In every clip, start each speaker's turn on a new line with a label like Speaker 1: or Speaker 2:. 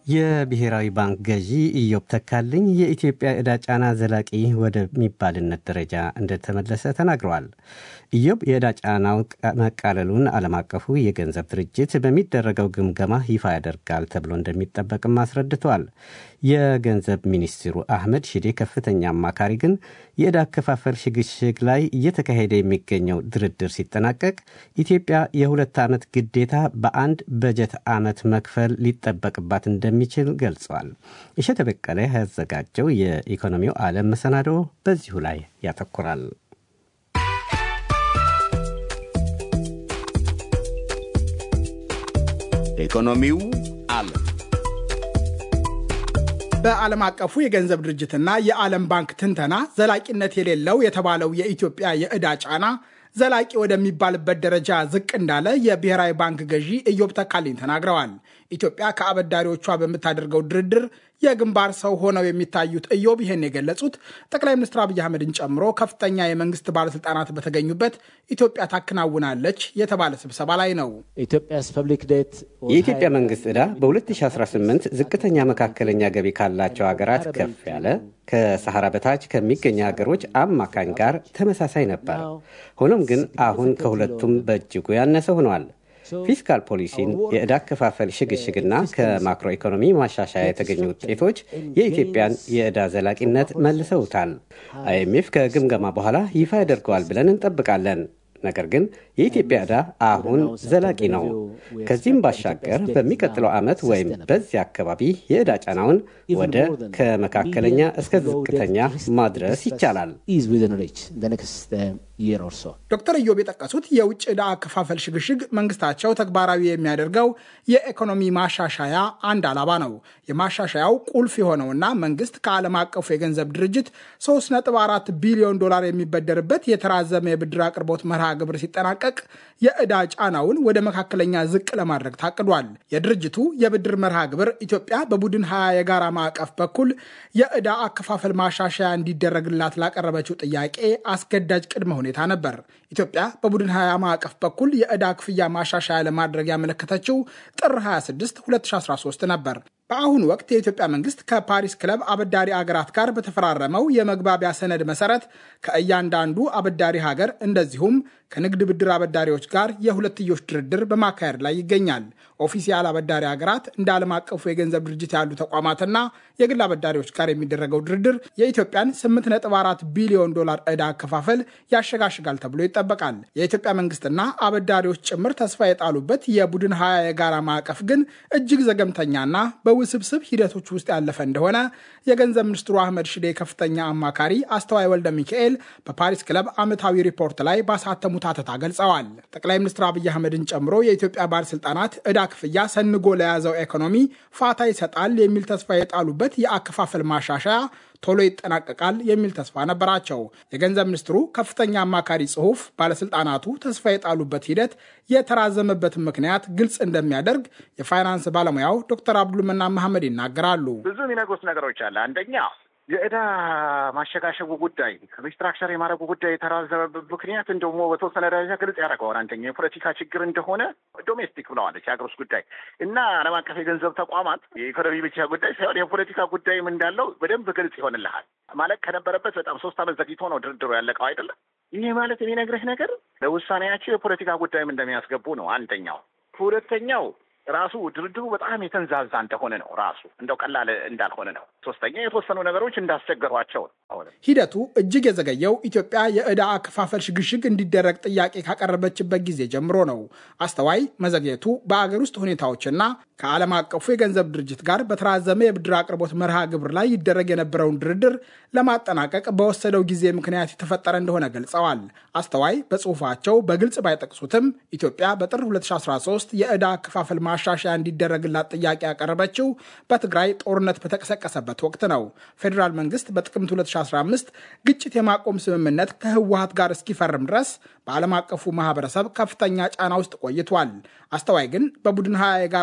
Speaker 1: የብሔራዊ ባንክ ገዢ ኢዮብ ተካልኝ የኢትዮጵያ ዕዳ ጫና ዘላቂ ወደሚባልነት ደረጃ እንደተመለሰ ተናግረዋል። ኢዮብ የዕዳ ጫናው መቃለሉን ዓለም አቀፉ የገንዘብ ድርጅት በሚደረገው ግምገማ ይፋ ያደርጋል ተብሎ እንደሚጠበቅም አስረድተዋል። የገንዘብ ሚኒስትሩ አህመድ ሺዴ ከፍተኛ አማካሪ ግን የዕዳ አከፋፈል ሽግሽግ ላይ እየተካሄደ የሚገኘው ድርድር ሲጠናቀቅ ኢትዮጵያ የሁለት ዓመት ግዴታ በአንድ በጀት ዓመት መክፈል ሊጠበቅባት እንደሚችል ገልጸዋል። እሸተ በቀለ ያዘጋጀው የኢኮኖሚው ዓለም መሰናዶ በዚሁ ላይ ያተኩራል።
Speaker 2: ኢኮኖሚው ዓለም
Speaker 3: በዓለም አቀፉ የገንዘብ ድርጅትና የዓለም ባንክ ትንተና ዘላቂነት የሌለው የተባለው የኢትዮጵያ የዕዳ ጫና ዘላቂ ወደሚባልበት ደረጃ ዝቅ እንዳለ የብሔራዊ ባንክ ገዢ ኢዮብ ተካልኝ ተናግረዋል። ኢትዮጵያ ከአበዳሪዎቿ በምታደርገው ድርድር የግንባር ሰው ሆነው የሚታዩት ኢዮብ ይህን የገለጹት ጠቅላይ ሚኒስትር አብይ አህመድን ጨምሮ ከፍተኛ የመንግስት ባለስልጣናት በተገኙበት ኢትዮጵያ ታከናውናለች የተባለ ስብሰባ ላይ ነው።
Speaker 1: የኢትዮጵያ መንግስት ዕዳ በ2018 ዝቅተኛ መካከለኛ ገቢ ካላቸው ሀገራት ከፍ ያለ ከሰሐራ በታች ከሚገኙ ሀገሮች አማካኝ ጋር ተመሳሳይ ነበር። ሆኖም ግን አሁን ከሁለቱም በእጅጉ ያነሰ ሆኗል። ፊስካል ፖሊሲን፣ የዕዳ አከፋፈል ሽግሽግና ከማክሮ ኢኮኖሚ ማሻሻያ የተገኙ ውጤቶች የኢትዮጵያን የዕዳ ዘላቂነት መልሰውታል። አይኤምኤፍ ከግምገማ በኋላ ይፋ ያደርገዋል ብለን እንጠብቃለን። ነገር ግን የኢትዮጵያ ዕዳ አሁን ዘላቂ ነው። ከዚህም ባሻገር በሚቀጥለው ዓመት ወይም በዚያ አካባቢ የዕዳ ጫናውን ወደ ከመካከለኛ እስከ ዝቅተኛ ማድረስ ይቻላል።
Speaker 3: ዶክተር ኢዮብ የጠቀሱት የውጭ ዕዳ አከፋፈል ሽግሽግ መንግስታቸው ተግባራዊ የሚያደርገው የኢኮኖሚ ማሻሻያ አንድ ዓላማ ነው። የማሻሻያው ቁልፍ የሆነውና መንግስት ከዓለም አቀፉ የገንዘብ ድርጅት 3.4 ቢሊዮን ዶላር የሚበደርበት የተራዘመ የብድር አቅርቦት መርሃ ግብር ሲጠናቀቅ የዕዳ ጫናውን ወደ መካከለኛ ዝቅ ለማድረግ ታቅዷል። የድርጅቱ የብድር መርሃ ግብር ኢትዮጵያ በቡድን ሀያ የጋራ ማዕቀፍ በኩል የዕዳ አከፋፈል ማሻሻያ እንዲደረግላት ላቀረበችው ጥያቄ አስገዳጅ ቅድመ ሁኔታ ነበር። ኢትዮጵያ በቡድን ሀያ ማዕቀፍ በኩል የዕዳ ክፍያ ማሻሻያ ለማድረግ ያመለከተችው ጥር 26 2013 ነበር። በአሁኑ ወቅት የኢትዮጵያ መንግስት ከፓሪስ ክለብ አበዳሪ አገራት ጋር በተፈራረመው የመግባቢያ ሰነድ መሰረት ከእያንዳንዱ አበዳሪ ሀገር እንደዚሁም ከንግድ ብድር አበዳሪዎች ጋር የሁለትዮሽ ድርድር በማካሄድ ላይ ይገኛል። ኦፊሲያል አበዳሪ ሀገራት እንደ ዓለም አቀፉ የገንዘብ ድርጅት ያሉ ተቋማትና የግል አበዳሪዎች ጋር የሚደረገው ድርድር የኢትዮጵያን 8.4 ቢሊዮን ዶላር ዕዳ አከፋፈል ያሸጋሽጋል ተብሎ ይጠበቃል። የኢትዮጵያ መንግስትና አበዳሪዎች ጭምር ተስፋ የጣሉበት የቡድን ሀያ የጋራ ማዕቀፍ ግን እጅግ ዘገምተኛና በውስብስብ ሂደቶች ውስጥ ያለፈ እንደሆነ የገንዘብ ሚኒስትሩ አህመድ ሽዴ ከፍተኛ አማካሪ አስተዋይ ወልደ ሚካኤል በፓሪስ ክለብ ዓመታዊ ሪፖርት ላይ ባሳተሙት አተታ ገልጸዋል። ጠቅላይ ሚኒስትር አብይ አህመድን ጨምሮ የኢትዮጵያ ባለስልጣናት ዕዳ ክፍያ ሰንጎ ለያዘው ኢኮኖሚ ፋታ ይሰጣል የሚል ተስፋ የጣሉበት የአከፋፈል ማሻሻያ ቶሎ ይጠናቀቃል የሚል ተስፋ ነበራቸው። የገንዘብ ሚኒስትሩ ከፍተኛ አማካሪ ጽሑፍ ባለስልጣናቱ ተስፋ የጣሉበት ሂደት የተራዘመበትን ምክንያት ግልጽ እንደሚያደርግ የፋይናንስ ባለሙያው ዶክተር አብዱልመና መሐመድ ይናገራሉ።
Speaker 4: ብዙ የሚነግሩት ነገሮች አለ። አንደኛ የዕዳ ማሸጋሸጉ ጉዳይ ሪስትራክቸር የማድረጉ ጉዳይ የተራዘመበት ምክንያት እንደሞ በተወሰነ ደረጃ ግልጽ ያደርገዋል። አንደኛ የፖለቲካ ችግር እንደሆነ ዶሜስቲክ ብለዋለች የሀገር ውስጥ ጉዳይ እና ዓለም አቀፍ የገንዘብ ተቋማት የኢኮኖሚ ብቻ ጉዳይ ሳይሆን የፖለቲካ ጉዳይም እንዳለው በደንብ ግልጽ ይሆንልሃል። ማለት ከነበረበት በጣም ሶስት ዓመት ዘግይቶ ነው ድርድሩ ያለቀው አይደለም። ይህ ማለት የሚነግርህ ነገር ለውሳኔያቸው የፖለቲካ ጉዳይም እንደሚያስገቡ ነው አንደኛው። ሁለተኛው ራሱ ድርድሩ በጣም የተንዛዛ እንደሆነ ነው። ራሱ እንደው ቀላል እንዳልሆነ ነው። ሶስተኛ የተወሰኑ ነገሮች እንዳስቸገሯቸው ነው።
Speaker 3: ሂደቱ እጅግ የዘገየው ኢትዮጵያ የዕዳ አከፋፈል ሽግሽግ እንዲደረግ ጥያቄ ካቀረበችበት ጊዜ ጀምሮ ነው። አስተዋይ መዘግየቱ በአገር ውስጥ ሁኔታዎችና ከዓለም አቀፉ የገንዘብ ድርጅት ጋር በተራዘመ የብድር አቅርቦት መርሃ ግብር ላይ ይደረግ የነበረውን ድርድር ለማጠናቀቅ በወሰደው ጊዜ ምክንያት የተፈጠረ እንደሆነ ገልጸዋል። አስተዋይ በጽሁፋቸው በግልጽ ባይጠቅሱትም ኢትዮጵያ በጥር 2013 የዕዳ አከፋፈል ማሻሻያ እንዲደረግላት ጥያቄ ያቀረበችው በትግራይ ጦርነት በተቀሰቀሰበት ወቅት ነው። ፌዴራል መንግስት በጥቅምት 2015 ግጭት የማቆም ስምምነት ከህወሀት ጋር እስኪፈርም ድረስ በዓለም አቀፉ ማህበረሰብ ከፍተኛ ጫና ውስጥ ቆይቷል። አስተዋይ ግን በቡድን ሀያ የጋራ ማዕቀፍ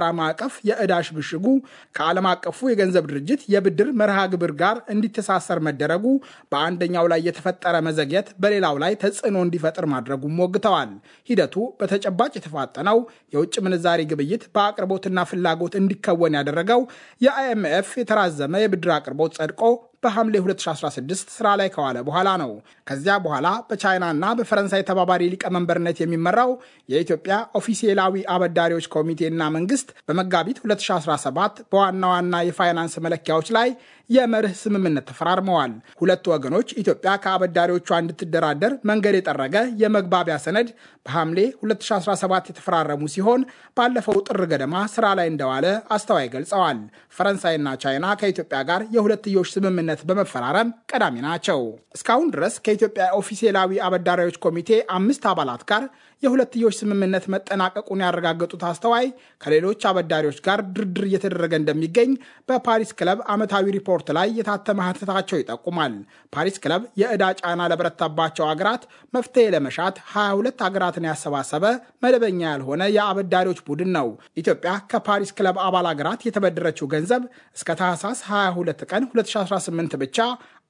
Speaker 3: አቀፍ የዕዳ ሽግሽጉ ከዓለም አቀፉ የገንዘብ ድርጅት የብድር መርሃ ግብር ጋር እንዲተሳሰር መደረጉ በአንደኛው ላይ የተፈጠረ መዘግየት በሌላው ላይ ተጽዕኖ እንዲፈጥር ማድረጉም ሞግተዋል። ሂደቱ በተጨባጭ የተፋጠነው የውጭ ምንዛሪ ግብይት በአቅርቦትና ፍላጎት እንዲከወን ያደረገው የአይኤምኤፍ የተራዘመ የብድር አቅርቦት ጸድቆ በሐምሌ 2016 ስራ ላይ ከዋለ በኋላ ነው። ከዚያ በኋላ በቻይናና በፈረንሳይ ተባባሪ ሊቀመንበርነት የሚመራው የኢትዮጵያ ኦፊሴላዊ አበዳሪዎች ኮሚቴና መንግስት በመጋቢት 2017 በዋና ዋና የፋይናንስ መለኪያዎች ላይ የመርህ ስምምነት ተፈራርመዋል። ሁለቱ ወገኖች ኢትዮጵያ ከአበዳሪዎቿ እንድትደራደር መንገድ የጠረገ የመግባቢያ ሰነድ በሐምሌ 2017 የተፈራረሙ ሲሆን ባለፈው ጥር ገደማ ስራ ላይ እንደዋለ አስተዋይ ገልጸዋል። ፈረንሳይና ቻይና ከኢትዮጵያ ጋር የሁለትዮሽ ስምምነት በመፈራረም ቀዳሚ ናቸው። እስካሁን ድረስ ከኢትዮጵያ ኦፊሴላዊ አበዳሪዎች ኮሚቴ አምስት አባላት ጋር የሁለትዮሽ ስምምነት መጠናቀቁን ያረጋገጡት አስተዋይ ከሌሎች አበዳሪዎች ጋር ድርድር እየተደረገ እንደሚገኝ በፓሪስ ክለብ ዓመታዊ ሪፖርት ላይ የታተመ ሀተታቸው ይጠቁማል። ፓሪስ ክለብ የዕዳ ጫና ለበረታባቸው አገራት መፍትሄ ለመሻት 22 ሀገራትን ያሰባሰበ መደበኛ ያልሆነ የአበዳሪዎች ቡድን ነው። ኢትዮጵያ ከፓሪስ ክለብ አባል ሀገራት የተበደረችው ገንዘብ እስከ ታህሳስ 22 ቀን 2018 ብቻ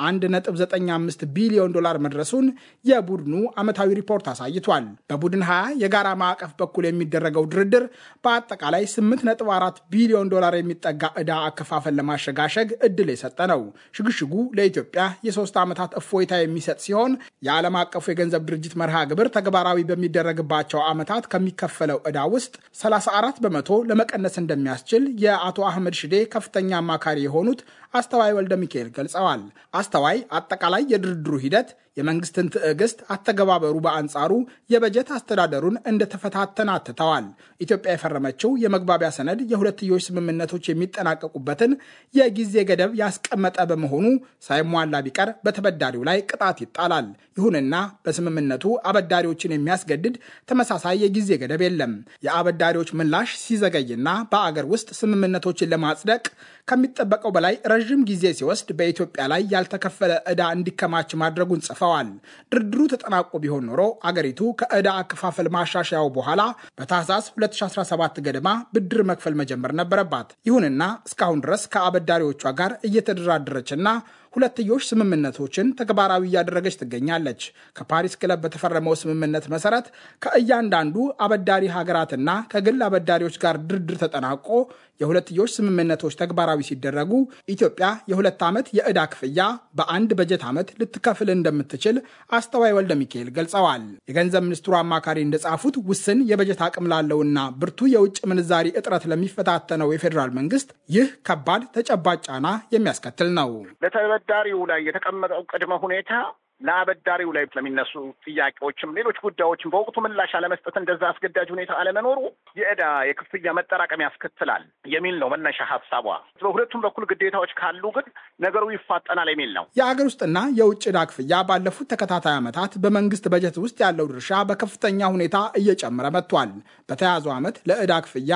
Speaker 3: 1.95 ቢሊዮን ዶላር መድረሱን የቡድኑ ዓመታዊ ሪፖርት አሳይቷል። በቡድን 20 የጋራ ማዕቀፍ በኩል የሚደረገው ድርድር በአጠቃላይ 8.4 ቢሊዮን ዶላር የሚጠጋ ዕዳ አከፋፈል ለማሸጋሸግ እድል የሰጠ ነው። ሽግሽጉ ለኢትዮጵያ የሶስት ዓመታት እፎይታ የሚሰጥ ሲሆን የዓለም አቀፉ የገንዘብ ድርጅት መርሃ ግብር ተግባራዊ በሚደረግባቸው ዓመታት ከሚከፈለው ዕዳ ውስጥ 34 በመቶ ለመቀነስ እንደሚያስችል የአቶ አህመድ ሽዴ ከፍተኛ አማካሪ የሆኑት አስተዋይ ወልደ ሚካኤል ገልጸዋል። አስተዋይ አጠቃላይ የድርድሩ ሂደት የመንግስትን ትዕግስት፣ አተገባበሩ በአንጻሩ የበጀት አስተዳደሩን እንደተፈታተነ አትተዋል። ኢትዮጵያ የፈረመችው የመግባቢያ ሰነድ የሁለትዮሽ ስምምነቶች የሚጠናቀቁበትን የጊዜ ገደብ ያስቀመጠ በመሆኑ ሳይሟላ ቢቀር በተበዳሪው ላይ ቅጣት ይጣላል። ይሁንና በስምምነቱ አበዳሪዎችን የሚያስገድድ ተመሳሳይ የጊዜ ገደብ የለም። የአበዳሪዎች ምላሽ ሲዘገይና በአገር ውስጥ ስምምነቶችን ለማጽደቅ ከሚጠበቀው በላይ ረዥም ጊዜ ሲወስድ በኢትዮጵያ ላይ ያልተከፈለ ዕዳ እንዲከማች ማድረጉን ጽፈዋል። ድርድሩ ተጠናቆ ቢሆን ኖሮ አገሪቱ ከዕዳ አከፋፈል ማሻሻያው በኋላ በታህሳስ 2017 ገደማ ብድር መክፈል መጀመር ነበረባት። ይሁንና እስካሁን ድረስ ከአበዳሪዎቿ ጋር እየተደራደረችና ሁለትዮሽ ስምምነቶችን ተግባራዊ እያደረገች ትገኛለች። ከፓሪስ ክለብ በተፈረመው ስምምነት መሰረት ከእያንዳንዱ አበዳሪ ሀገራትና ከግል አበዳሪዎች ጋር ድርድር ተጠናቆ የሁለትዮሽ ስምምነቶች ተግባራዊ ሲደረጉ ኢትዮጵያ የሁለት ዓመት የዕዳ ክፍያ በአንድ በጀት ዓመት ልትከፍል እንደምትችል አስተዋይ ወልደ ሚካኤል ገልጸዋል። የገንዘብ ሚኒስትሩ አማካሪ እንደጻፉት ውስን የበጀት አቅም ላለውና ብርቱ የውጭ ምንዛሪ እጥረት ለሚፈታተነው የፌዴራል መንግስት ይህ ከባድ ተጨባጭ ጫና የሚያስከትል ነው።
Speaker 4: በተበዳሪው ላይ የተቀመጠው ቅድመ ሁኔታ ለአበዳሪው ላይ ለሚነሱ ጥያቄዎችም ሌሎች ጉዳዮችም በወቅቱ ምላሽ አለመስጠት እንደዛ አስገዳጅ ሁኔታ አለመኖሩ የዕዳ የክፍያ መጠራቀም ያስከትላል የሚል ነው መነሻ ሀሳቧ። በሁለቱም በኩል ግዴታዎች ካሉ ግን ነገሩ ይፋጠናል የሚል ነው።
Speaker 3: የአገር ውስጥና የውጭ ዕዳ ክፍያ ባለፉት ተከታታይ ዓመታት በመንግስት በጀት ውስጥ ያለው ድርሻ በከፍተኛ ሁኔታ እየጨመረ መጥቷል። በተያዘው ዓመት ለዕዳ ክፍያ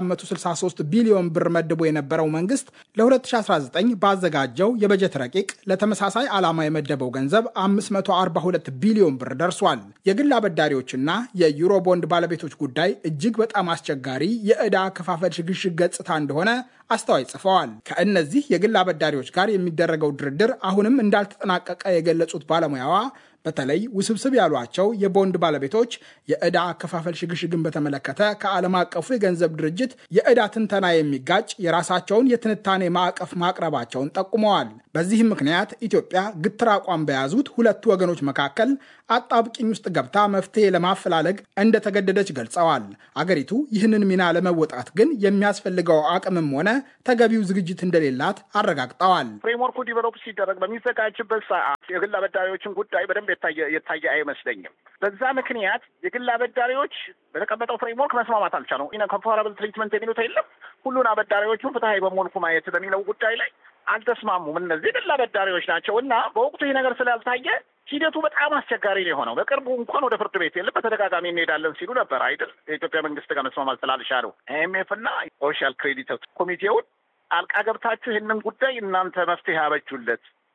Speaker 3: 463 ቢሊዮን ብር መድቦ የነበረው መንግስት ለ2019 ባዘጋጀው የበጀት ረቂቅ ለተመሳሳይ ዓላማ የመደበው ገንዘብ 542 ቢሊዮን ብር ደርሷል። የግል አበዳሪዎችና የዩሮ ቦንድ ባለቤቶች ጉዳይ እጅግ በጣም አስቸጋሪ የዕዳ አከፋፈል ሽግሽግ ገጽታ እንደሆነ አስተዋይ ጽፈዋል። ከእነዚህ የግል አበዳሪዎች ጋር የሚደረገው ድርድር አሁንም እንዳልተጠናቀቀ የገለጹት ባለሙያዋ በተለይ ውስብስብ ያሏቸው የቦንድ ባለቤቶች የዕዳ አከፋፈል ሽግሽግን በተመለከተ ከዓለም አቀፉ የገንዘብ ድርጅት የዕዳ ትንተና የሚጋጭ የራሳቸውን የትንታኔ ማዕቀፍ ማቅረባቸውን ጠቁመዋል። በዚህም ምክንያት ኢትዮጵያ ግትር አቋም በያዙት ሁለቱ ወገኖች መካከል አጣብቂኝ ውስጥ ገብታ መፍትሄ ለማፈላለግ እንደተገደደች ገልጸዋል። አገሪቱ ይህንን ሚና ለመወጣት ግን የሚያስፈልገው አቅምም ሆነ ተገቢው ዝግጅት እንደሌላት አረጋግጠዋል።
Speaker 4: ፍሬምወርኩ ዲቨሎፕ ሲደረግ በሚዘጋጅበት ሰዓት የግል አበዳሪዎችን ጉዳይ በደንብ የታየ አይመስለኝም። በዛ ምክንያት የግል አበዳሪዎች በተቀመጠው ፍሬምወርክ መስማማት አልቻሉም። ኮምፓራብል ትሪትመንት የሚሉት የለም። ሁሉን አበዳሪዎቹን ፍትሀዊ በመልኩ ማየት በሚለው ጉዳይ ላይ አልተስማሙም። እነዚህ የግል አበዳሪዎች ናቸው እና በወቅቱ ይህ ነገር ስላልታየ ሂደቱ በጣም አስቸጋሪ ነው የሆነው። በቅርቡ እንኳን ወደ ፍርድ ቤት የለም በተደጋጋሚ እንሄዳለን ሲሉ ነበር አይደል? የኢትዮጵያ መንግስት ጋር መስማማት ስላልቻሉ አይኤምኤፍ እና ሶሻል ክሬዲት ኮሚቴውን አልቃ ገብታችሁ ይህንን ጉዳይ እናንተ መፍትሄ አበጁለት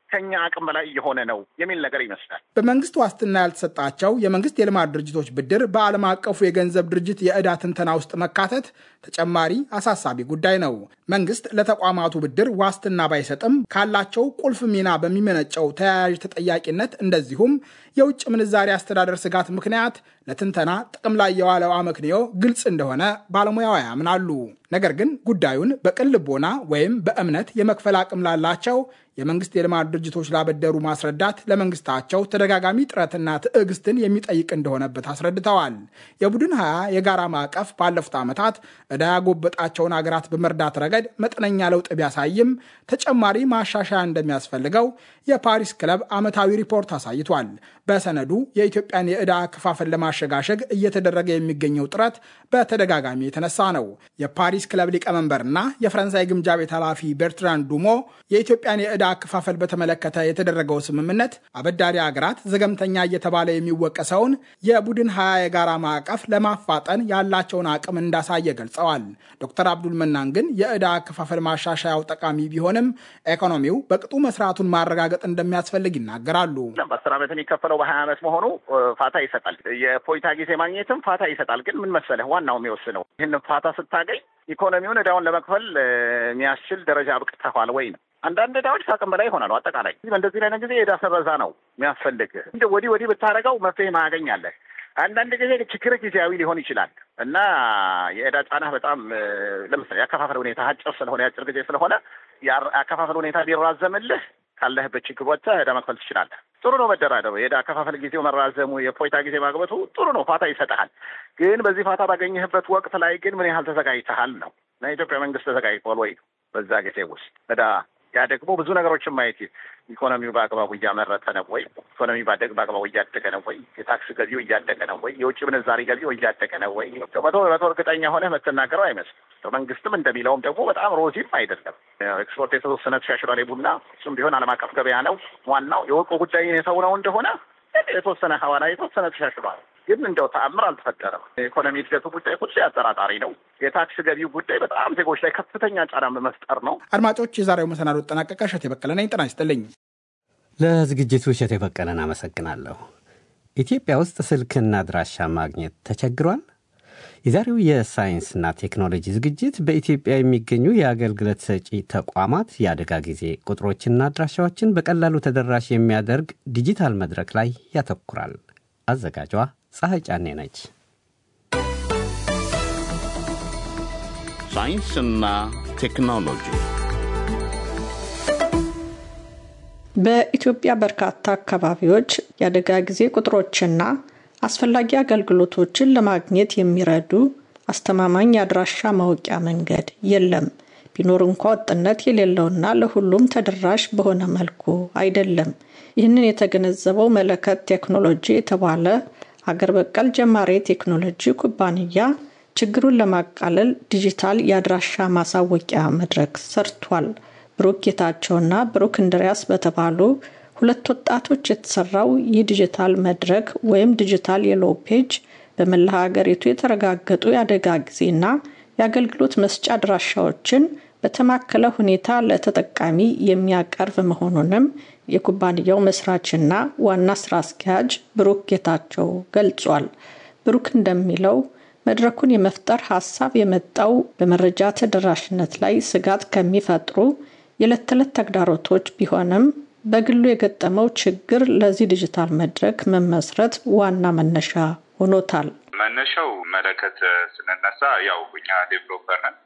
Speaker 4: ከኛ አቅም በላይ እየሆነ ነው የሚል ነገር ይመስላል።
Speaker 3: በመንግስት ዋስትና ያልተሰጣቸው የመንግስት የልማት ድርጅቶች ብድር በዓለም አቀፉ የገንዘብ ድርጅት የዕዳ ትንተና ውስጥ መካተት ተጨማሪ አሳሳቢ ጉዳይ ነው። መንግስት ለተቋማቱ ብድር ዋስትና ባይሰጥም ካላቸው ቁልፍ ሚና በሚመነጨው ተያያዥ ተጠያቂነት እንደዚሁም የውጭ ምንዛሪ አስተዳደር ስጋት ምክንያት ለትንተና ጥቅም ላይ የዋለው አመክንዮ ግልጽ እንደሆነ ባለሙያዋ ያምናሉ። ነገር ግን ጉዳዩን በቅን ልቦና ወይም በእምነት የመክፈል አቅም ላላቸው የመንግስት የልማት ድርጅቶች ላበደሩ ማስረዳት ለመንግስታቸው ተደጋጋሚ ጥረትና ትዕግስትን የሚጠይቅ እንደሆነበት አስረድተዋል። የቡድን ሀያ የጋራ ማዕቀፍ ባለፉት ዓመታት ዕዳ ያጎበጣቸውን አገራት በመርዳት ረገድ መጠነኛ ለውጥ ቢያሳይም ተጨማሪ ማሻሻያ እንደሚያስፈልገው የፓሪስ ክለብ ዓመታዊ ሪፖርት አሳይቷል። በሰነዱ የኢትዮጵያን የዕዳ አከፋፈል ለማሸጋሸግ እየተደረገ የሚገኘው ጥረት በተደጋጋሚ የተነሳ ነው። የፓሪስ ክለብ ሊቀመንበርና የፈረንሳይ ግምጃ ቤት ኃላፊ ቤርትራን ዱሞ የኢትዮጵያን የዕዳ አከፋፈል በተመለከተ የተደረገው ስምምነት አበዳሪ ሀገራት ዘገምተኛ እየተባለ የሚወቀሰውን የቡድን ሀያ የጋራ ማዕቀፍ ለማፋጠን ያላቸውን አቅም እንዳሳየ ገልጸዋል። ዶክተር አብዱል መናን ግን የዕዳ አከፋፈል ማሻሻያው ጠቃሚ ቢሆንም ኢኮኖሚው በቅጡ መስራቱን ማረጋገጥ እንደሚያስፈልግ ይናገራሉ።
Speaker 4: በአስር ዓመት የሚከፈለው በሀያ ዓመት መሆኑ ፋታ ይሰጣል። የፖይታ ጊዜ ማግኘትም ፋታ ይሰጣል። ግን ምን መሰለህ ዋናው የሚወስነው ይህን ፋታ ስታገኝ ኢኮኖሚውን ዕዳውን ለመክፈል የሚያስችል ደረጃ አብቅተዋል ወይ ነው። አንዳንድ ዕዳዎች ከአቅም በላይ ይሆናሉ። አጠቃላይ በእንደዚህ አይነት ጊዜ የዕዳ ሰረዛ ነው የሚያስፈልግ። እንደ ወዲህ ወዲህ ብታደርገው መፍትሄ ማያገኛለህ። አንዳንድ ጊዜ ችግር ጊዜያዊ ሊሆን ይችላል እና የዕዳ ጫናህ በጣም ለምሳሌ የአከፋፈል ሁኔታ አጭር ስለሆነ የአጭር ጊዜ ስለሆነ የአከፋፈል ሁኔታ ቢራዘምልህ ካለህበት ችግር ወጥተህ ዕዳ መክፈል ትችላለህ። ጥሩ ነው መደራደሩ። የዕዳ አከፋፈል ጊዜው መራዘሙ፣ የፖይታ ጊዜ ማግበቱ ጥሩ ነው፣ ፋታ ይሰጥሃል። ግን በዚህ ፋታ ባገኘህበት ወቅት ላይ ግን ምን ያህል ተዘጋጅተሃል ነው እና የኢትዮጵያ መንግስት ተዘጋጅቷል ወይ በዛ ጊዜ ውስጥ ዕዳ ያ ደግሞ ብዙ ነገሮችን ማየት ኢኮኖሚው በአግባቡ እያመረተ ነው ወይ? ኢኮኖሚ ባደግ በአግባቡ እያደገ ነው ወይ? የታክስ ገቢው እያደገ ነው ወይ? የውጭ ምንዛሪ ገቢው እያደገ ነው ወይ? መቶ በመቶ እርግጠኛ ሆነህ የምትናገረው አይመስልም። መንግስትም እንደሚለውም ደግሞ በጣም ሮዚም አይደለም። ኤክስፖርት የተወሰነ ተሻሽሏል። የቡና እሱም ቢሆን ዓለም አቀፍ ገበያ ነው ዋናው። የወርቁ ጉዳይ የሰው ነው እንደሆነ የተወሰነ ሐዋላ የተወሰነ ተሻሽሏል። ግን እንደው ተአምር አልተፈጠረም። የኢኮኖሚ እድገቱ ጉዳይ ሁሌ አጠራጣሪ ነው። የታክስ ገቢው ጉዳይ በጣም ዜጎች ላይ ከፍተኛ ጫና በመፍጠር ነው።
Speaker 3: አድማጮች፣ የዛሬው መሰናዶ ጠናቀቀ። እሸቴ በቀለ ነኝ። ጤና ይስጥልኝ።
Speaker 1: ለዝግጅቱ እሸቴ በቀለን አመሰግናለሁ። ኢትዮጵያ ውስጥ ስልክና አድራሻ ማግኘት ተቸግሯል? የዛሬው የሳይንስና ቴክኖሎጂ ዝግጅት በኢትዮጵያ የሚገኙ የአገልግሎት ሰጪ ተቋማት የአደጋ ጊዜ ቁጥሮችና አድራሻዎችን በቀላሉ ተደራሽ የሚያደርግ ዲጂታል መድረክ ላይ ያተኩራል። አዘጋጇ ፀሐይ ጫኔ ነች።
Speaker 2: ሳይንስና ቴክኖሎጂ
Speaker 5: በኢትዮጵያ በርካታ አካባቢዎች የአደጋ ጊዜ ቁጥሮችና አስፈላጊ አገልግሎቶችን ለማግኘት የሚረዱ አስተማማኝ የአድራሻ ማወቂያ መንገድ የለም። ቢኖር እንኳ ወጥነት የሌለውና ለሁሉም ተደራሽ በሆነ መልኩ አይደለም። ይህንን የተገነዘበው መለከት ቴክኖሎጂ የተባለ ሀገር በቀል ጀማሪ ቴክኖሎጂ ኩባንያ ችግሩን ለማቃለል ዲጂታል የአድራሻ ማሳወቂያ መድረክ ሰርቷል። ብሩክ ጌታቸውና ብሩክ እንድሪያስ በተባሉ ሁለት ወጣቶች የተሰራው ይህ ዲጂታል መድረክ ወይም ዲጂታል የሎ ፔጅ በመላ ሀገሪቱ የተረጋገጡ የአደጋ ጊዜና የአገልግሎት መስጫ አድራሻዎችን በተማከለ ሁኔታ ለተጠቃሚ የሚያቀርብ መሆኑንም የኩባንያው መስራችና ዋና ስራ አስኪያጅ ብሩክ ጌታቸው ገልጿል። ብሩክ እንደሚለው መድረኩን የመፍጠር ሀሳብ የመጣው በመረጃ ተደራሽነት ላይ ስጋት ከሚፈጥሩ የዕለት ተዕለት ተግዳሮቶች ቢሆንም በግሉ የገጠመው ችግር ለዚህ ዲጂታል መድረክ መመስረት ዋና መነሻ ሆኖታል።
Speaker 6: መነሻው መለከት ስንነሳ ያው እኛ ዴቨሎፐር ነን።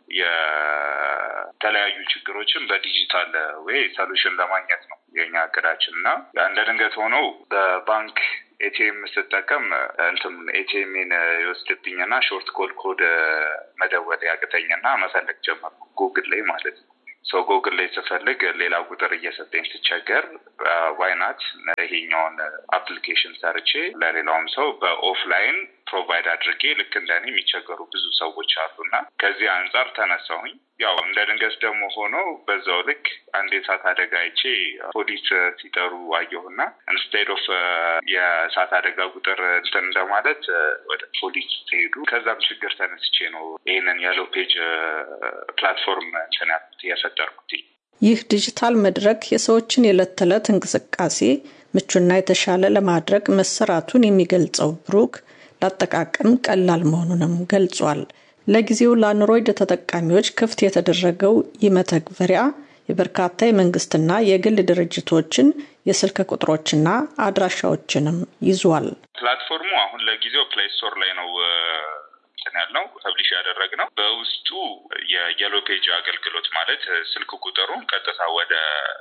Speaker 6: የተለያዩ ችግሮችን በዲጂታል ወይ ሰሉሽን ለማግኘት ነው የኛ እቅዳችን እና እንደ ድንገት ሆነው በባንክ ኤቲኤም ስጠቀም እንትም ኤቲኤምን ይወስድብኝና ሾርት ኮድ ኮድ መደወል ያቅተኝና መፈለግ ጀመርኩ ጉግል ላይ ማለት ነው። ሰው ጎግል ላይ ስፈልግ ሌላ ቁጥር እየሰጠኝ ስቸገር ዋይናት ይሄኛውን አፕሊኬሽን ሰርቼ ለሌላውም ሰው በኦፍላይን ፕሮቫይድ አድርጌ ልክ እንደኔ የሚቸገሩ ብዙ ሰዎች አሉና ከዚህ አንጻር ተነሳሁኝ። ያው እንደ ድንገት ደግሞ ሆኖ በዛው ልክ አንድ የእሳት አደጋ አይቼ ፖሊስ ሲጠሩ አየሁና ኢንስቴድ ኦፍ የእሳት አደጋ ቁጥር እንትን እንደማለት ወደ ፖሊስ ሲሄዱ ከዛም ችግር ተነስቼ ነው ይህንን የሎ ፔጅ ፕላትፎርም እንትን የፈጠርኩት።
Speaker 5: ይህ ዲጂታል መድረክ የሰዎችን የዕለት ተዕለት እንቅስቃሴ ምቹና የተሻለ ለማድረግ መሰራቱን የሚገልጸው ብሩክ ለአጠቃቀም ቀላል መሆኑንም ገልጿል። ለጊዜው ለአንድሮይድ ተጠቃሚዎች ክፍት የተደረገው ይህ መተግበሪያ የበርካታ የመንግስትና የግል ድርጅቶችን የስልክ ቁጥሮችና አድራሻዎችንም ይዟል።
Speaker 6: ፕላትፎርሙ አሁን ለጊዜው ፕሌይ ስቶር ላይ ነው እንትን ያልነው ፐብሊሽ ያደረግነው። በውስጡ የየሎ ፔጅ አገልግሎት ማለት ስልክ ቁጥሩን ቀጥታ ወደ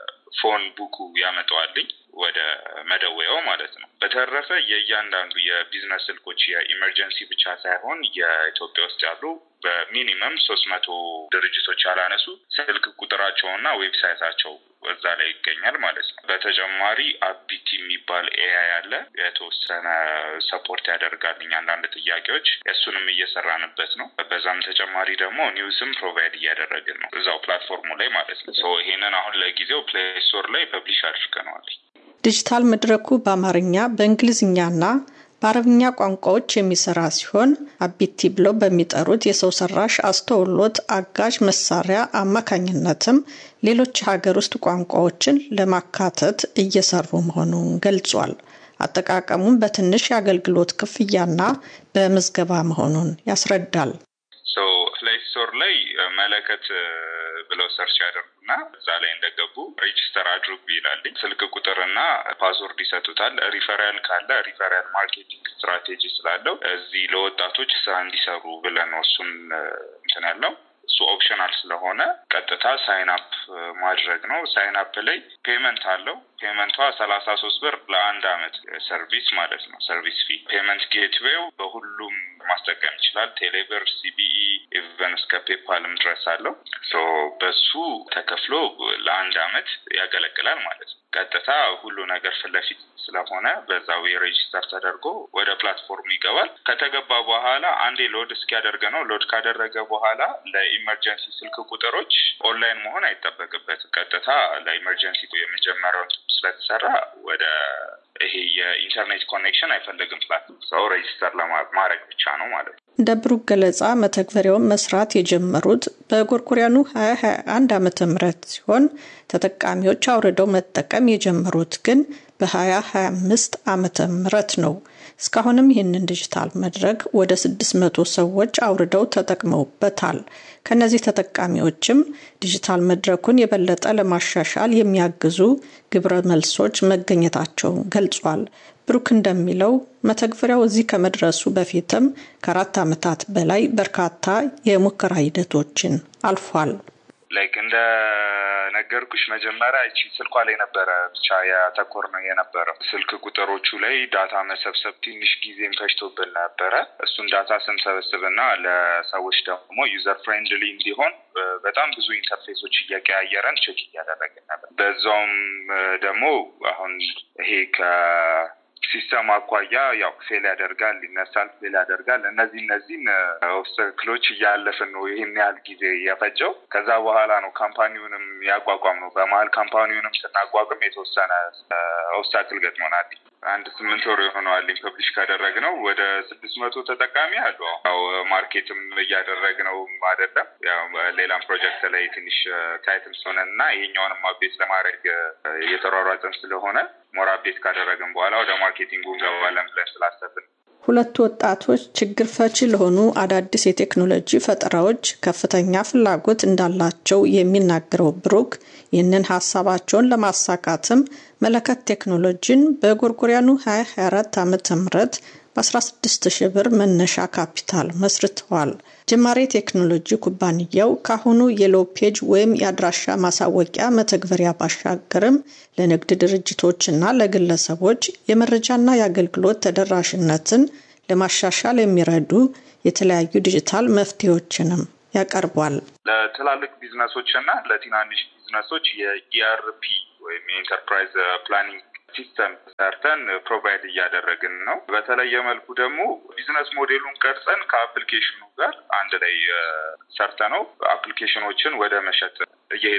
Speaker 6: ፎን ቡኩ ያመጣዋልኝ ወደ መደወያው ማለት ነው። በተረፈ የእያንዳንዱ የቢዝነስ ስልኮች የኢመርጀንሲ ብቻ ሳይሆን የኢትዮጵያ ውስጥ ያሉ በሚኒመም ሶስት መቶ ድርጅቶች ያላነሱ ስልክ ቁጥራቸውና ዌብሳይታቸው እዛ ላይ ይገኛል ማለት ነው። በተጨማሪ አቢቲ የሚባል ኤአይ አለ። የተወሰነ ሰፖርት ያደርጋልኝ አንዳንድ ጥያቄዎች፣ እሱንም እየሰራንበት ነው። በዛም ተጨማሪ ደግሞ ኒውስም ፕሮቫይድ እያደረግን ነው እዛው ፕላትፎርሙ ላይ ማለት ነው። ይሄንን አሁን ለጊዜው ፕሌይ ስቶር ላይ ፐብሊሽ አድርገነዋል።
Speaker 5: ዲጂታል መድረኩ በአማርኛ በእንግሊዝኛና በአረብኛ ቋንቋዎች የሚሰራ ሲሆን አቢቲ ብለው በሚጠሩት የሰው ሰራሽ አስተውሎት አጋዥ መሳሪያ አማካኝነትም ሌሎች ሀገር ውስጥ ቋንቋዎችን ለማካተት እየሰሩ መሆኑን ገልጿል። አጠቃቀሙም በትንሽ የአገልግሎት ክፍያና በምዝገባ መሆኑን ያስረዳል።
Speaker 6: ፕሌይ ስቶር ላይ መለከት ብለው ሰርች ያደርጉና እዛ ላይ እንደገቡ ሬጂስተር አድርጉ ይላልኝ። ስልክ ቁጥርና ፓስወርድ ይሰጡታል። ሪፈራል ካለ ሪፈራል ማርኬቲንግ ስትራቴጂ ስላለው እዚህ ለወጣቶች ስራ እንዲሰሩ ብለን እሱን እንትን ያልነው እሱ ኦፕሽናል ስለሆነ ቀጥታ ሳይን አፕ ማድረግ ነው። ሳይን አፕ ላይ ፔመንት አለው። ፔመንቷ ሰላሳ ሶስት ብር ለአንድ አመት ሰርቪስ ማለት ነው። ሰርቪስ ፊ ፔመንት ጌትዌው በሁሉም ማስጠቀም ይችላል። ቴሌብር፣ ሲቢኢ ኢቨን እስከ ፔፓልም ድረስ አለው። ሶ በሱ ተከፍሎ ለአንድ አመት ያገለግላል ማለት ነው። ቀጥታ ሁሉ ነገር ፊት ለፊት ስለሆነ በዛው የሬጂስተር ተደርጎ ወደ ፕላትፎርሙ ይገባል። ከተገባ በኋላ አንዴ ሎድ እስኪያደርገ ነው። ሎድ ካደረገ በኋላ ለኢመርጀንሲ ስልክ ቁጥሮች ኦንላይን መሆን አይጠበቅበትም። ቀጥታ ለኢመርጀንሲ የመጀመሪያውን ስለተሰራ ወደ ይሄ የኢንተርኔት ኮኔክሽን አይፈልግም። ፕላትፎርም ሰው ሬጂስተር ለማድረግ ብቻ ነው ማለት ነው።
Speaker 5: እንደ ብሩክ ገለጻ መተግበሪያውን መስራት የጀመሩት በጎርጎሪያኑ 2021 ዓመተ ምህረት ሲሆን ተጠቃሚዎች አውርደው መጠቀም የጀመሩት ግን በ2025 ዓመተ ምህረት ነው። እስካሁንም ይህንን ዲጂታል መድረክ ወደ 600 ሰዎች አውርደው ተጠቅመውበታል። ከነዚህ ተጠቃሚዎችም ዲጂታል መድረኩን የበለጠ ለማሻሻል የሚያግዙ ግብረ መልሶች መገኘታቸውን ገልጿል። ብሩክ እንደሚለው መተግበሪያው እዚህ ከመድረሱ በፊትም ከአራት ዓመታት በላይ በርካታ የሙከራ ሂደቶችን አልፏል።
Speaker 6: ላይክ እንደ ነገርኩሽ መጀመሪያ ይቺ ስልኳ ላይ ነበረ ብቻ ያተኮር ነው የነበረው። ስልክ ቁጥሮቹ ላይ ዳታ መሰብሰብ ትንሽ ጊዜም ፈጅቶብን ነበረ። እሱን ዳታ ስንሰበስብና ለሰዎች ደግሞ ዩዘር ፍሬንድሊ እንዲሆን በጣም ብዙ ኢንተርፌሶች እየቀያየረን ቼክ እያደረግን ነበር። በዛውም ደግሞ አሁን ይሄ ከ ሲስተም አኳያ ያው ፌል ያደርጋል፣ ይነሳል፣ ፌል ያደርጋል። እነዚህ እነዚህን ኦብስተክሎች እያለፍን ነው ይህን ያህል ጊዜ የፈጀው። ከዛ በኋላ ነው ካምፓኒውንም ያቋቋም ነው። በመሀል ካምፓኒውንም ስናቋቁም የተወሰነ ኦብስታክል ገጥሞናል። አንድ ስምንት ወር የሆነዋል ፐብሊሽ ካደረግነው ወደ ስድስት መቶ ተጠቃሚ አሉ። ያው ማርኬትም እያደረግነው አይደለም። ያው ሌላም ፕሮጀክት ላይ ትንሽ ታይትም ስለሆነን እና ይሄኛውንም አፕዴት ለማድረግ እየተሯሯጥን ስለሆነ ሞር አፕዴት ካደረግን በኋላ ወደ ማርኬቲንጉ እንገባለን ብለን ስላሰብን
Speaker 5: ሁለቱ ወጣቶች ችግር ፈቺ ለሆኑ አዳዲስ የቴክኖሎጂ ፈጠራዎች ከፍተኛ ፍላጎት እንዳላቸው የሚናገረው ብሩክ ይህንን ሀሳባቸውን ለማሳካትም መለከት ቴክኖሎጂን በጎርጎሪያኑ 2024 ዓ ም በ16 ሺህ ብር መነሻ ካፒታል መስርተዋል። ጅማሬ ቴክኖሎጂ ኩባንያው ካሁኑ የሎ ፔጅ ወይም የአድራሻ ማሳወቂያ መተግበሪያ ባሻገርም ለንግድ ድርጅቶችና ለግለሰቦች የመረጃና የአገልግሎት ተደራሽነትን ለማሻሻል የሚረዱ የተለያዩ ዲጂታል መፍትሄዎችንም ያቀርቧል።
Speaker 6: ለትላልቅ ቢዝነሶች እና ለትናንሽ ቢዝነሶች የኢአርፒ ወይም የኢንተርፕራይዝ ፕላኒንግ ሲስተም ሰርተን ፕሮቫይድ እያደረግን ነው። በተለየ መልኩ ደግሞ ቢዝነስ ሞዴሉን ቀርጸን ከአፕሊኬሽኑ ጋር አንድ ላይ ሰርተ ነው አፕሊኬሽኖችን ወደ መሸጥ እየሄድን ነው።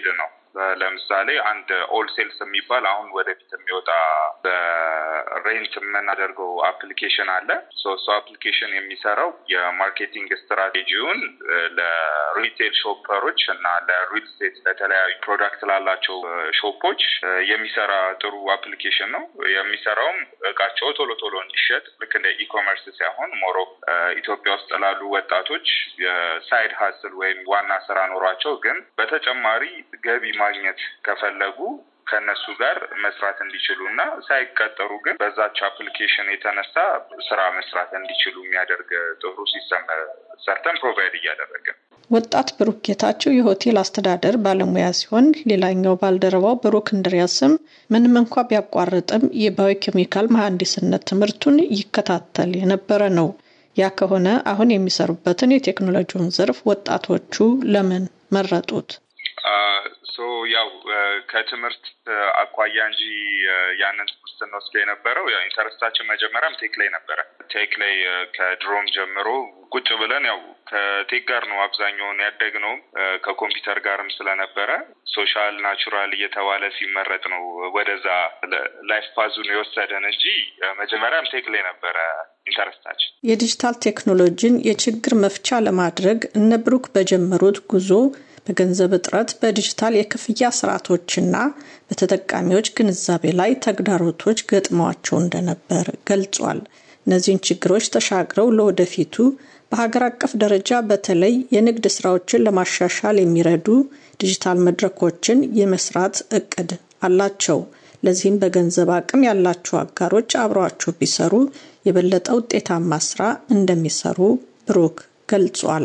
Speaker 6: ለምሳሌ አንድ ኦል ሴልስ የሚባል አሁን ወደፊት የሚወጣ በሬንት የምናደርገው አፕሊኬሽን አለ። እሱ አፕሊኬሽን የሚሰራው የማርኬቲንግ ስትራቴጂውን ለሪቴል ሾፐሮች እና ለሪል ስቴት ለተለያዩ ፕሮዳክት ላላቸው ሾፖች የሚሰራ ጥሩ አፕሊኬሽን ነው። የሚሰራውም እቃቸው ቶሎ ቶሎ እንዲሸጥ ልክ እንደ ኢኮመርስ ሳይሆን ሞሮ ኢትዮጵያ ውስጥ ላሉ ወጣቶች የሳይድ ሀስል ወይም ዋና ስራ ኖሯቸው ግን በተጨማሪ ገቢ ማግኘት ከፈለጉ ከእነሱ ጋር መስራት እንዲችሉ እና ሳይቀጠሩ ግን በዛች አፕሊኬሽን የተነሳ ስራ መስራት እንዲችሉ የሚያደርግ ጥሩ ሲስተም ሰርተን ፕሮቫይድ እያደረግን
Speaker 5: ወጣት ብሩክ ጌታቸው የሆቴል አስተዳደር ባለሙያ ሲሆን ሌላኛው ባልደረባው ብሩክ እንድሪያስም ምንም እንኳ ቢያቋርጥም የባዮኬሚካል መሐንዲስነት ትምህርቱን ይከታተል የነበረ ነው። ያ ከሆነ አሁን የሚሰሩበትን የቴክኖሎጂውን ዘርፍ ወጣቶቹ ለምን መረጡት?
Speaker 6: ያው ከትምህርት አኳያ እንጂ ያንን ትምህርት ስንወስድ የነበረው ያው ኢንተረስታችን መጀመሪያም ቴክ ላይ ነበረ። ቴክ ላይ ከድሮም ጀምሮ ቁጭ ብለን ያው ከቴክ ጋር ነው አብዛኛውን ያደግነውም ከኮምፒውተር ጋርም ስለነበረ ሶሻል ናቹራል እየተባለ ሲመረጥ ነው ወደዛ ላይፍ ፓዙን የወሰደን እንጂ መጀመሪያም ቴክ ላይ ነበረ ኢንተረስታችን።
Speaker 5: የዲጂታል ቴክኖሎጂን የችግር መፍቻ ለማድረግ እነ ብሩክ በጀመሩት ጉዞ በገንዘብ እጥረት በዲጂታል የክፍያ ስርዓቶችና በተጠቃሚዎች ግንዛቤ ላይ ተግዳሮቶች ገጥመዋቸው እንደነበር ገልጿል። እነዚህን ችግሮች ተሻግረው ለወደፊቱ በሀገር አቀፍ ደረጃ በተለይ የንግድ ስራዎችን ለማሻሻል የሚረዱ ዲጂታል መድረኮችን የመስራት እቅድ አላቸው። ለዚህም በገንዘብ አቅም ያላቸው አጋሮች አብረዋቸው ቢሰሩ የበለጠ ውጤታማ ስራ እንደሚሰሩ ብሩክ ገልጿል።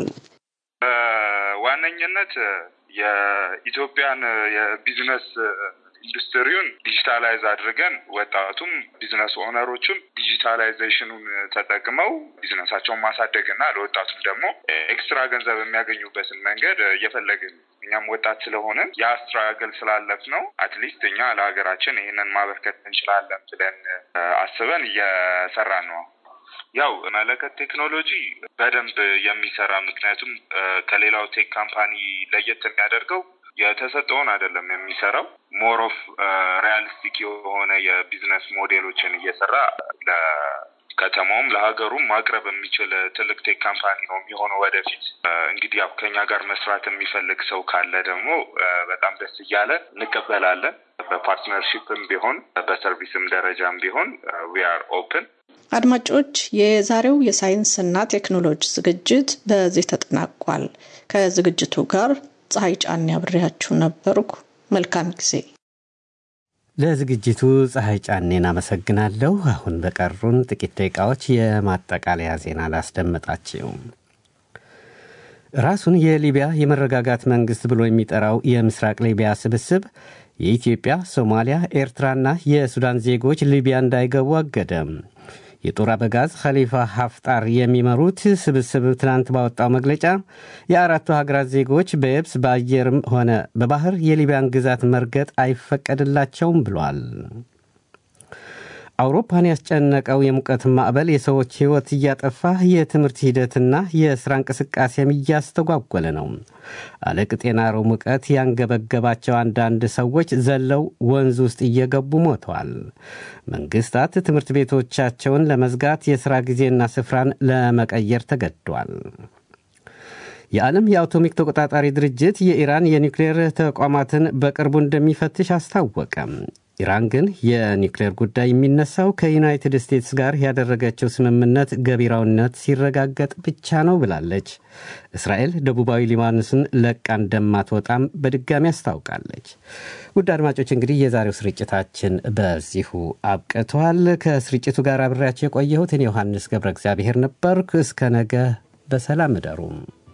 Speaker 6: በዋነኝነት የኢትዮጵያን የቢዝነስ ኢንዱስትሪውን ዲጂታላይዝ አድርገን ወጣቱም ቢዝነስ ኦነሮቹም ዲጂታላይዜሽኑን ተጠቅመው ቢዝነሳቸውን ማሳደግ እና ለወጣቱም ደግሞ ኤክስትራ ገንዘብ የሚያገኙበትን መንገድ እየፈለግን እኛም ወጣት ስለሆንን ያ ስትራግል ስላለፍ ነው አትሊስት እኛ ለሀገራችን ይህንን ማበርከት እንችላለን ብለን አስበን እየሰራን ነው። ያው መለከት ቴክኖሎጂ በደንብ የሚሰራ ምክንያቱም ከሌላው ቴክ ካምፓኒ ለየት የሚያደርገው የተሰጠውን አይደለም የሚሰራው ሞር ኦፍ ሪያሊስቲክ የሆነ የቢዝነስ ሞዴሎችን እየሰራ ለከተማውም ለሀገሩም ማቅረብ የሚችል ትልቅ ቴክ ካምፓኒ ነው የሚሆነው ወደፊት። እንግዲህ ያው ከኛ ጋር መስራት የሚፈልግ ሰው ካለ ደግሞ በጣም ደስ እያለ እንቀበላለን። በፓርትነርሺፕም ቢሆን በሰርቪስም ደረጃም ቢሆን ዊ አር ኦፕን።
Speaker 5: አድማጮች፣ የዛሬው የሳይንስና ቴክኖሎጂ ዝግጅት በዚህ ተጠናቋል። ከዝግጅቱ ጋር ፀሐይ ጫን ያብሬያችሁ ነበርኩ። መልካም ጊዜ።
Speaker 1: ለዝግጅቱ ፀሐይ ጫኔን አመሰግናለሁ። አሁን በቀሩን ጥቂት ደቂቃዎች የማጠቃለያ ዜና ላስደምጣችው። ራሱን የሊቢያ የመረጋጋት መንግስት ብሎ የሚጠራው የምስራቅ ሊቢያ ስብስብ የኢትዮጵያ፣ ሶማሊያ፣ ኤርትራና የሱዳን ዜጎች ሊቢያ እንዳይገቡ አገደም። የጦር አበጋዝ ኸሊፋ ሀፍጣር የሚመሩት ስብስብ ትናንት ባወጣው መግለጫ የአራቱ ሀገራት ዜጎች በየብስ በአየርም ሆነ በባህር የሊቢያን ግዛት መርገጥ አይፈቀድላቸውም ብሏል። አውሮፓን ያስጨነቀው የሙቀት ማዕበል የሰዎች ሕይወት እያጠፋ የትምህርት ሂደትና የሥራ እንቅስቃሴም እያስተጓጎለ ነው። አለቅጥ የናረው ሙቀት ያንገበገባቸው አንዳንድ ሰዎች ዘለው ወንዝ ውስጥ እየገቡ ሞተዋል። መንግስታት ትምህርት ቤቶቻቸውን ለመዝጋት የሥራ ጊዜና ስፍራን ለመቀየር ተገዷል። የዓለም የአቶሚክ ተቆጣጣሪ ድርጅት የኢራን የኒውክሌር ተቋማትን በቅርቡ እንደሚፈትሽ አስታወቀ። ኢራን ግን የኒውክሌር ጉዳይ የሚነሳው ከዩናይትድ ስቴትስ ጋር ያደረገችው ስምምነት ገቢራዊነት ሲረጋገጥ ብቻ ነው ብላለች። እስራኤል ደቡባዊ ሊባኖስን ለቃ እንደማትወጣም በድጋሚ አስታውቃለች። ውድ አድማጮች እንግዲህ የዛሬው ስርጭታችን በዚሁ አብቅተዋል። ከስርጭቱ ጋር አብሬያቸው የቆየሁት እኔ ዮሐንስ ገብረ እግዚአብሔር ነበርኩ። እስከ ነገ በሰላም እደሩም።